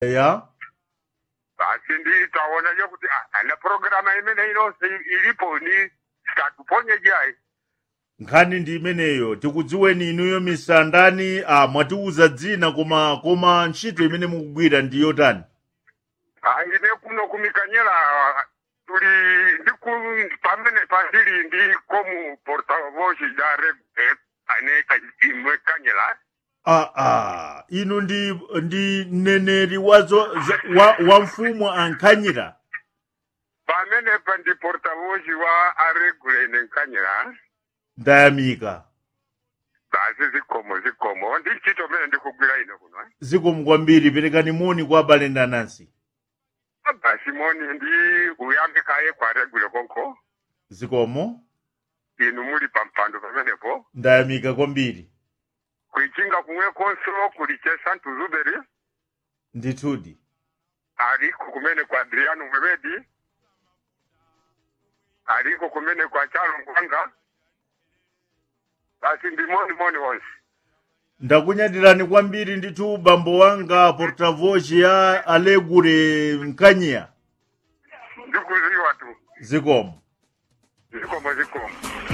ya basi ndi taonaje kuti ah, ana programa imene inonse ilipo ni sitatuponye jayi nkhani ndi imeneyo tikudziweni inuyo misandani ah, mwatiuza dzina koma koma ntchito imene mukugwira ndi yotani Ah, ine kuno kumikanyela tuli ndiku pamene pandili ndi komu portavoz da reg eh, ane ka- imwe kanyela ah, ah. inu ndi ndi mneneri wazo za- wa, wa mfumu ankhanyira pamene pa ndi portavoz wa aregule ine nkanyela ndayamika basi zikomo zikomo ndi ntchito mene ndikugwira ine kuno eh. zikomo kwambiri perekani moni kwa abale ndi anansi basi moni ndi uyambikaye kwa regule konko zikomo inu muli pampando pamenepo ndayamika kwambiri kuichinga kumwe konso kuli chesantu zuberi ndithudi aliko kumene kwa adriano mwebedi aliko kumene kwa chalo ngwanga basi ndi moni moni wonse ndakunyadirani kwambiri ndithu bambo wanga portavoz ya alegure mkanyiya ndikuziwa tu zikomo zikomo zikomo